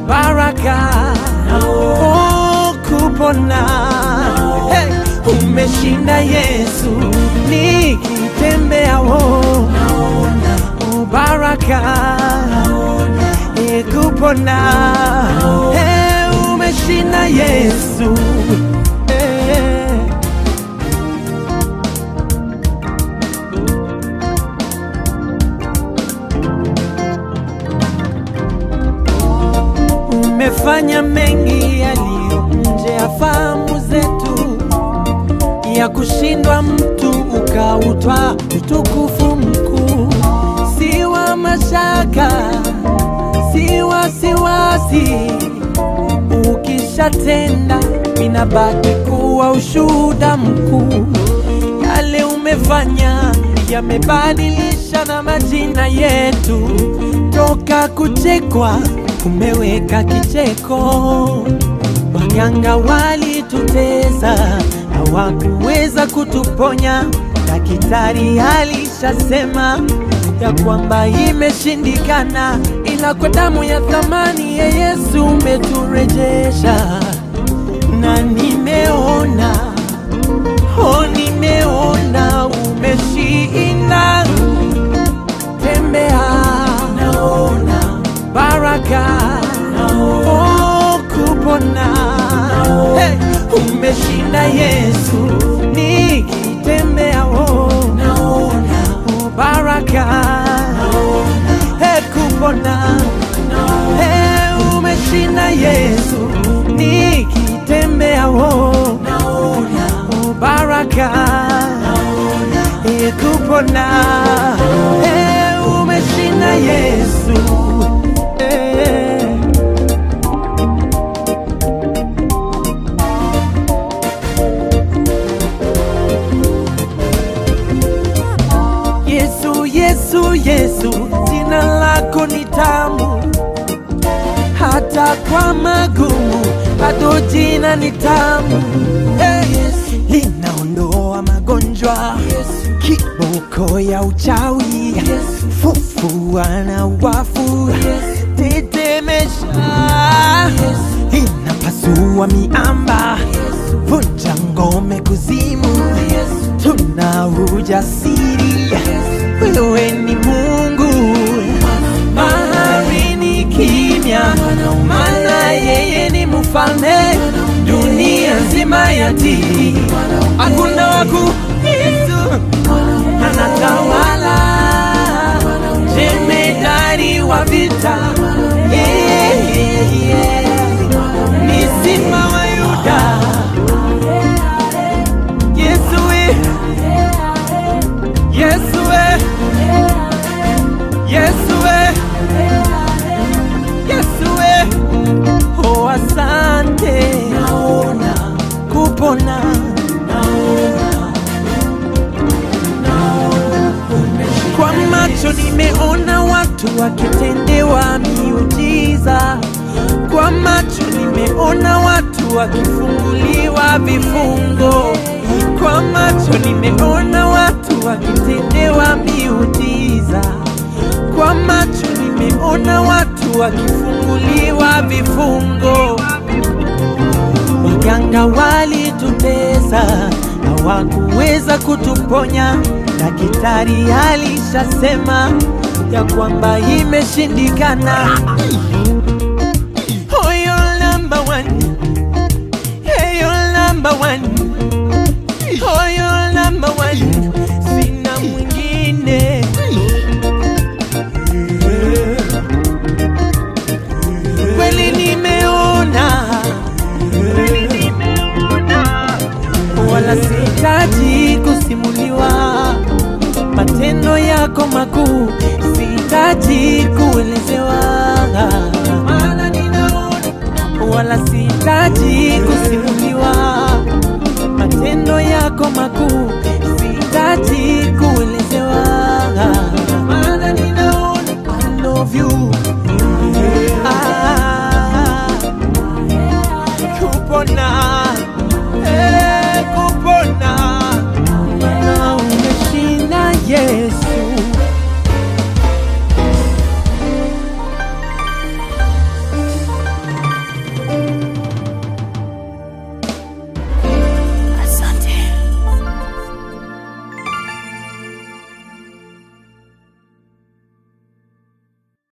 baraka oh, kupona hey, umeshinda Yesu nikitembea wo oh, baraka eh, kupona hey, umeshinda Yesu eh. umefanya mengi yaliyo nje ya fahamu zetu, ya kushindwa mtu ukautwa utukufu mkuu, si wa mashaka, si wasiwasi. Ukishatenda inabaki kuwa ushuhuda mkuu, yale umefanya yamebadilisha na majina yetu, toka kuchekwa umeweka kicheko. Waganga walitutesa, hawakuweza kutuponya. Daktari alishasema ya kwamba imeshindikana, ila kwa damu ya thamani ya Yesu umeturejesha, na nimeona oh, nimeona umeshinda. Tembea, naona baraka oh, kupona hey, umeshinda Yesu nikitembea oh, oh, baraka hey, kupona hey, umeshinda Yesu nikitembea oh, oh, baraka hey, kupona hey, umeshinda Yesu eh. Yesu, Yesu, Yesu, jina lako ni tamu, hata kwa magumu bado jina ni tamu. Hey, linaondoa magonjwa, kiboko ya uchawi, fufua na wafu, tetemesha, inapasua miamba, vunja ngome kuzimu, tuna ujasiri, wewe ni Mungu. Bahari ni kimya, maana yeye ni mfalme, dunia nzima yatii, hakuna waku Yesu anatawala, jemedari wa vita, yeah, yeah, yeah. ni simba wa Yuda. Yesu we, Yesu we, Yesu we, Yesu we, oh asante, naona kupona, kwa macho nimeona watu wakitendewa miujiza, kwa macho nimeona watu wakifunguliwa vifungo, kwa macho nimeona watu wakitendewa miujiza, kwa macho nimeona watu wakifunguliwa vifungo. Waganga walitutesa, hawakuweza kutuponya. Daktari alishasema ya kwamba imeshindikana. Oh, you're number one. Hey, you're number one. Oh, you're number one. Sina mwingine. Kweli nimeona wala sihitaji kusimuliwa matendo yako makuu, sihitaji kuelezewa, maana ninaona. Wala sihitaji kusimuliwa matendo yako makuu, sihitaji kuelezewa, maana ninaona. I love you